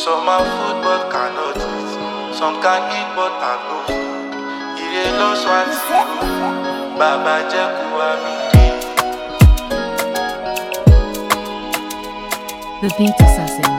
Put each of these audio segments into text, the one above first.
Some are food but cannot eat. Some can eat but are no food. Ire lọ swati o, bàbá jẹ́ kó wá mi rí. The Beat Assassin.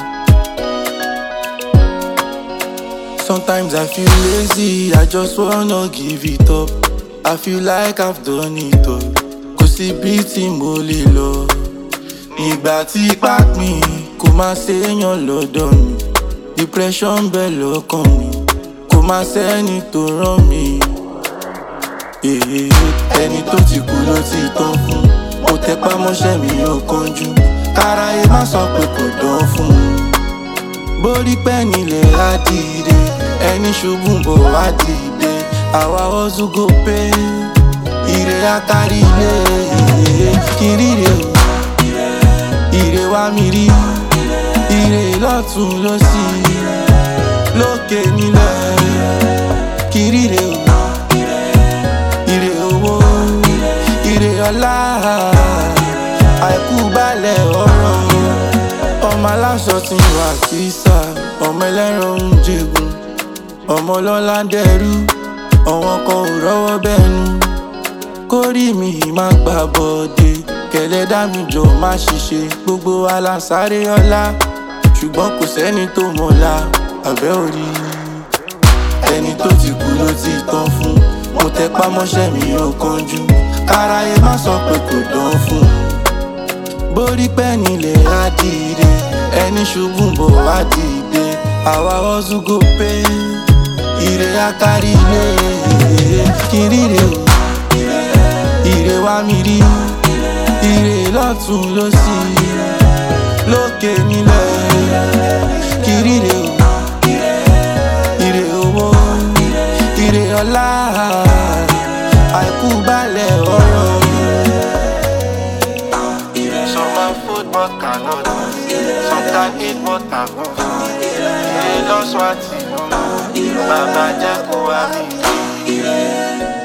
Sometimes I feel lazy, I just wanna give it up. I feel like I've done it all. Kò sí bí tí mo lè lọ. Nígbà tí ipá pin, kò máa séèyàn lọ́dọ̀ mi. Depression bẹ̀ lọ́kàn mi, kò máa sẹ́ni tó rán mi. Èyí ẹni tó ti kú ló ti tán fún. Mo tẹpá mọ́ṣẹ́ mi ò kánjú. Káráyé má sọ pé kò dán fún un borí pẹ́ nílẹ̀ á dìde ẹni ṣubú ń bọ̀ wá dìde àwa ọ̀zù go pé ire akárí ilé kìrìrè o ire wá mi rí ire lọ́tún lọ́sì lókè nílẹ̀ kìrìrè o ire owó ire ọlá àìkú balẹ̀ ọ̀rọ̀ ọmọ aláṣọ ti wà kísà ọmọ ẹlẹ́ran ń jẹ̀gùn ọmọ ọlọ́lá ń dẹrú ọ̀wọ́n kan ò rọ́wọ́ bẹ́nu kórì mi má gbà bọ́dé kẹlẹ́ dá mi jọ má ṣiṣẹ́ gbogbo aláṣáré ọlá ṣùgbọ́n kò sẹ́ni tó mọ̀la àbẹ́ orí ẹni tó ti kú ló ti tán fún mo tẹpá mọ́ṣẹ́ mi ò kánjú káráyé má sọ pé kò dán fún un borí pẹ́ nílẹ̀ á dìde ẹni ṣubú ń bọ̀ wá dìde àwa ọ̀zù go pé ire akárí ilé kìrìrè o ire wá mi rí ire lọ́tún lọ́sì lókè nílẹ̀ kìrìrè o ire owó ire ọlá àìkú balẹ̀ ọ̀rọ̀. Some are food but cannot eat. Some can eat but are no food. Ire lọ swati o, bàbá jẹ́ kó wá mi rí.